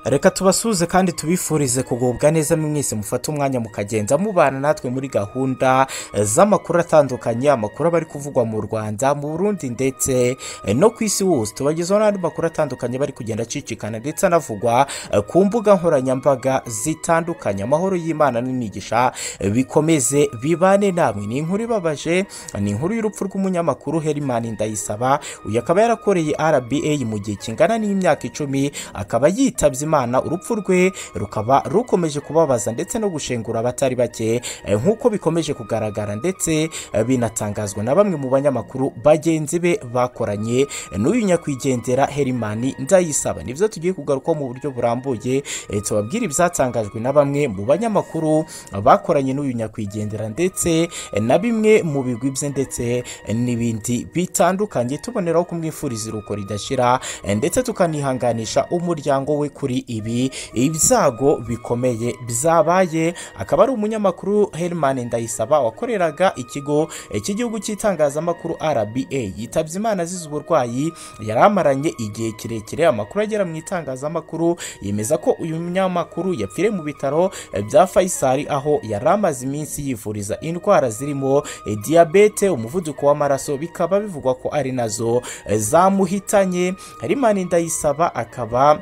reka tubasuhuze kandi tubifurize kugubwa neza mwese mufate umwanya mukagenda mubana natwe muri gahunda z'amakuru atandukanye amakuru aba ari kuvugwa mu rwanda mu burundi ndetse no ku isi hose tubagezaho n'andi makuru atandukanye bari kugenda acicikana ndetse anavugwa ku mbuga nkoranyambaga zitandukanye amahoro y'imana n'imigisha bikomeze bibane namwe ni inkuru ibabaje ni inkuru y'urupfu rw'umunyamakuru herimani ndayisaba uyu akaba yarakoreye rba mu gihe kingana n'imyaka icumi akaba yitabye imana urupfu rwe rukaba rukomeje kubabaza ndetse no gushengura abatari bake nk'uko bikomeje kugaragara ndetse binatangazwa na bamwe mu banyamakuru bagenzi be bakoranye n'uyu nyakwigendera herimani ndayisaba nibyo tugiye kugarukaho mu buryo burambuye tubabwire ibyatangajwe na bamwe mu banyamakuru bakoranye n'uyu nyakwigendera ndetse na bimwe mu bigwi bye ndetse n'ibindi bitandukanye tuboneraho kumwifuriza iruko ridashira ndetse tukanihanganisha umuryango we kuri ibi ibyago bikomeye byabaye akaba ari umunyamakuru herimani ndayisaba wakoreraga ikigo cy'igihugu cy'itangazamakuru rba yitabye imana azize uburwayi yari amaranye igihe kirekire amakuru agera mu itangazamakuru yemeza ko uyu munyamakuru yapfiriye mu bitaro bya fayisari aho yari amaze iminsi yivuriza indwara zirimo diyabete umuvuduko w'amaraso bikaba bivugwa ko ari nazo zamuhitanye harimana ndayisaba akaba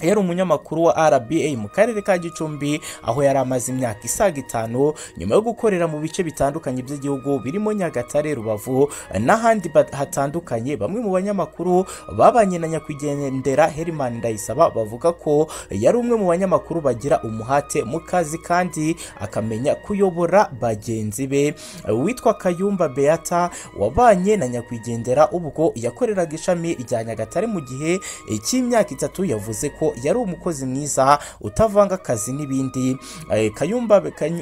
yari umunyamakuru wa rba mu karere ka gicumbi aho yari amaze imyaka isaga itanu nyuma yo gukorera mu bice bitandukanye by'igihugu birimo nyagatare rubavu n'ahandi hatandukanye bamwe mu banyamakuru babanye na nyakwigendera herimani ndayisaba bavuga ko yari umwe mu banyamakuru bagira umuhate mu kazi kandi akamenya kuyobora bagenzi be witwa kayumba beata wabanye na nyakwigendera ubwo yakoreraga ishami rya nyagatare mu gihe cy'imyaka itatu yavuze ko yari umukozi mwiza utavanga akazi n'ibindi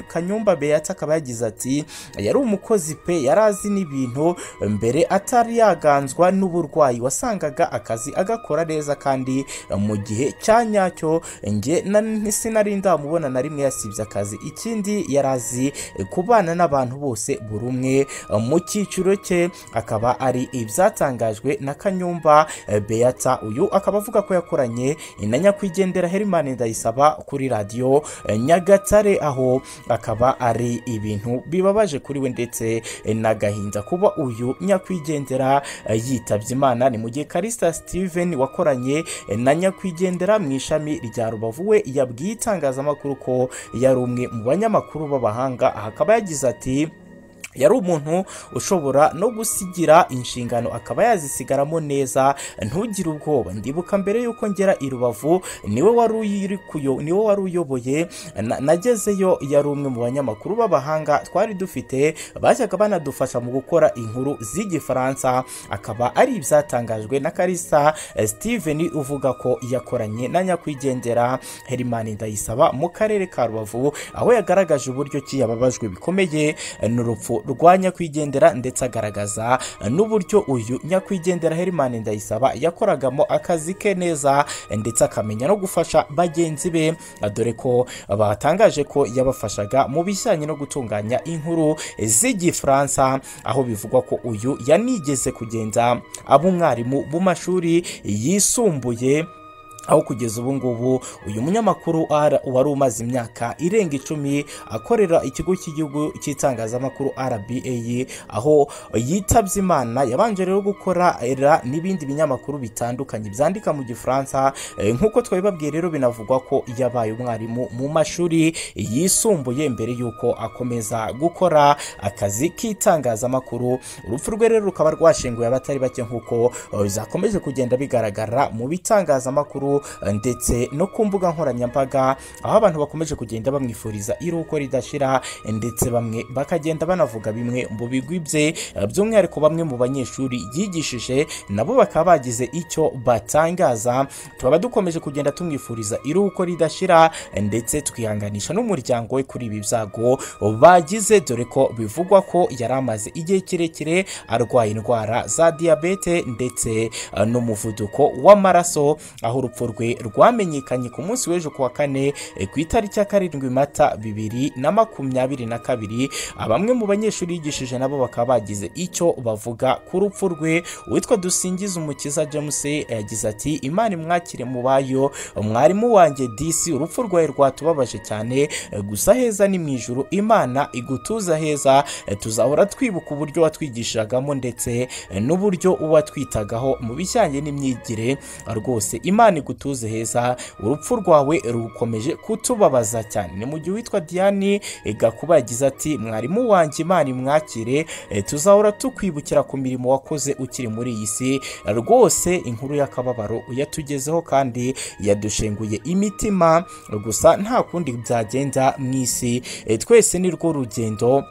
kanyumba beyata akaba yagize ati yari umukozi pe yari azi n'ibintu mbere atari yaganzwa n'uburwayi wasangaga akazi agakora neza kandi mu gihe cya nyacyo nge sinari ndamubona na rimwe yasibye akazi ikindi yari azi kubana n'abantu bose buri umwe mu cyiciro cye akaba ari ibyatangajwe na kanyumba beyata uyu akaba avuga ko yakoranye na nyakwigendera herimani ndayisaba kuri radiyo nyagatare aho akaba ari ibintu bibabaje kuri we ndetse n'agahinda kuba uyu nyakwigendera yitabye imana ni mu gihe karisita steven wakoranye na nyakwigendera mu ishami rya rubavu we yabwiye itangazamakuru ko yari umwe mu banyamakuru b'abahanga aha akaba yagize ati yari umuntu ushobora no gusigira inshingano akaba yazisigaramo neza ntugire ubwoba ndibuka mbere y'uko ngera i rubavu niwe wari uyoboye nagezeyo yari umwe mu banyamakuru b'abahanga twari dufite bajyaga banadufasha mu gukora inkuru z'igifaransa akaba ari ibyatangajwe na karisa steven uvuga ko yakoranye na nyakwigendera herimani ndayisaba mu karere ka rubavu aho yagaragaje uburyo ki yababajwe bikomeye n'urupfu rwa nyakwigendera ndetse agaragaza n'uburyo uyu nyakwigendera herimani ndayisaba yakoragamo akazi ke neza ndetse akamenya no gufasha bagenzi be dore ko batangaje ko yabafashaga mu bijyanye no gutunganya inkuru z'igifaransa aho bivugwa ko uyu yanigeze kugenda aba umwarimu mu mashuri yisumbuye aho kugeza ubu ngubu uyu munyamakuru wari umaze imyaka irenga icumi akorera ikigo cy'igihugu cy'itangazamakuru rba aho yitabye imana yabanje rero gukorera n'ibindi binyamakuru bitandukanye byandika mu gifaransa nk'uko twabibabwiye rero binavugwa ko yabaye umwarimu mu mashuri yisumbuye mbere y'uko akomeza gukora akazi k'itangazamakuru urupfu rwe rero rukaba rwashenguye abatari bake nk'uko zakomeje kugenda bigaragara mu bitangazamakuru ndetse no ku mbuga nkoranyambaga aho abantu bakomeje kugenda bamwifuriza iruko ridashira ndetse bamwe bakagenda banavuga bimwe mu bigwi bye by'umwihariko bamwe mu banyeshuri yigishije nabo bakaba bagize icyo batangaza tukaba dukomeje kugenda tumwifuriza iruko ridashira ndetse twihanganisha n'umuryango we kuri ibi byago bagize dore ko bivugwa ko yari amaze igihe kirekire arwaye indwara za diyabete ndetse n'umuvuduko w'amaraso aho urupfu rwe rwamenyekanye ku munsi w'ejo ku wa kane eh, ku itariki ya karindwi mata bibiri na makumyabiri na kabiri Ah, bamwe mu banyeshuri yigishije nabo bakaba bagize icyo bavuga ku rupfu rwe uwitwa dusingiza umukiza james eh, yagize ati imana imwakire mu bayo mwarimu wanjye disi urupfu rwawe rwatubabaje cyane eh, gusa heza ni mu ijuru imana igutuza heza eh, tuzahora twibuka uburyo watwigishagamo ndetse eh, n'uburyo uwatwitagaho mu bijyanye n'imyigire Ah, rwose imana igutuze heza urupfu rwawe rukomeje kutubabaza cyane ni mu gihe uwitwa diane eh, gakuba yagize ati mwarimu wanjye imana imwakire eh, tuzahora tukwibukira ku mirimo wakoze ukiri muri iyi si Eh, rwose inkuru y'akababaro yatugezeho kandi yadushenguye imitima gusa nta kundi byagenda mu isi Eh, twese ni rwo rugendo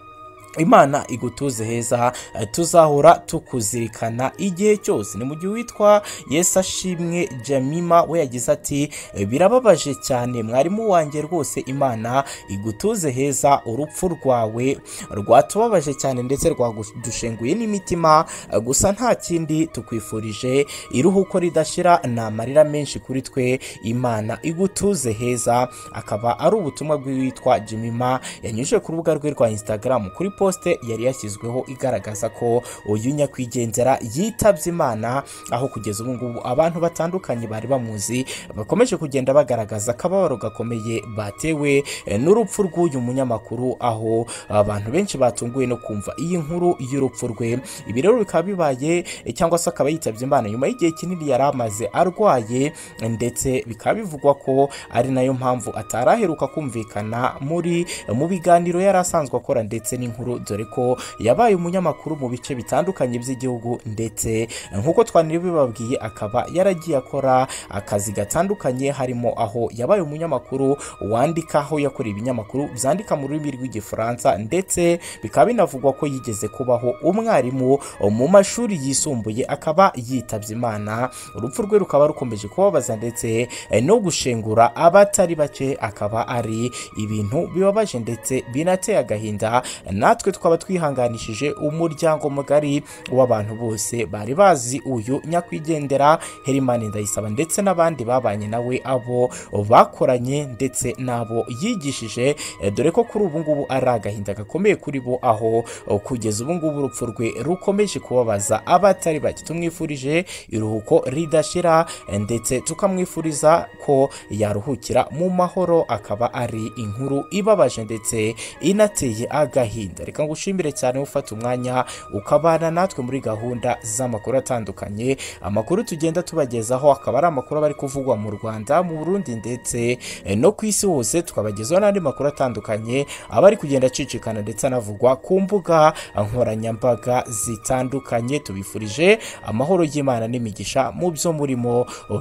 imana igutuze heza eh, tuzahora tukuzirikana igihe cyose ni mu gihe witwa yesu ashimwe jamima we yagize ati "Eh, birababaje cyane mwarimu wanjye rwose imana igutuze heza urupfu rwawe rwatubabaje cyane ndetse rwadushenguye n'imitima eh, gusa nta kindi tukwifurije iruhuko ridashira ni amarira menshi kuri twe imana igutuze heza akaba ari ubutumwa bw'uwitwa jimima yanyujije ku rubuga rwe rwa instagram kuri poste yari yashyizweho igaragaza ko uyu nyakwigendera yitabye imana aho kugeza ubu ngubu abantu batandukanye bari bamuzi bakomeje kugenda bagaragaza akababaro gakomeye batewe eh, n'urupfu rw'uyu munyamakuru aho abantu benshi batunguwe no kumva iyi nkuru y'urupfu rwe ibi rero bikaba bibaye eh, cyangwa se akaba yitabye imana nyuma y'igihe kinini yari amaze arwaye eh, ndetse bikaba bivugwa ko ari nayo mpamvu atari aheruka kumvikana muri mu biganiro yari asanzwe akora ndetse n'inkuru dore ko yabaye umunyamakuru mu bice bitandukanye by'igihugu ndetse eh, nk'uko twanari bibabwiye akaba yaragiye akora akazi gatandukanye harimo aho yabaye umunyamakuru wandika aho yakora ibinyamakuru byandika mu rurimi rw'igifaransa ndetse bikaba binavugwa ko yigeze kubaho umwarimu mu mashuri yisumbuye akaba yitabye imana urupfu rwe rukaba rukomeje kubabaza ndetse eh, no gushengura abatari bake akaba ari ibintu bibabaje ndetse binateye agahinda natwe twaba twihanganishije umuryango mugari w'abantu bose bari bazi uyu nyakwigendera herimani ndayisaba ndetse n'abandi babanye nawe abo bakoranye ndetse n'abo yigishije eh, dore ko kuri ubu ngubu ari agahinda gakomeye kuri bo aho eh, kugeza ubu ngubu urupfu rwe rukomeje kubabaza abatari bake tumwifurije iruhuko ridashira eh, ndetse tukamwifuriza ko yaruhukira mu mahoro akaba ari inkuru ibabaje ndetse inateye agahinda reka ngushimire cyane ufata umwanya ukabana natwe muri gahunda z'amakuru atandukanye amakuru tugenda tubagezaho akaba ari amakuru aba ari kuvugwa mu rwanda mu burundi ndetse eh, no ku isi hose tukabagezaho n'andi makuru atandukanye aba ari kugenda acicikana ndetse anavugwa ku mbuga nkoranyambaga zitandukanye tubifurije amahoro y'imana n'imigisha mu byo murimo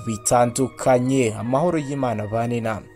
bitandukanye amahoro y'imana bane namwe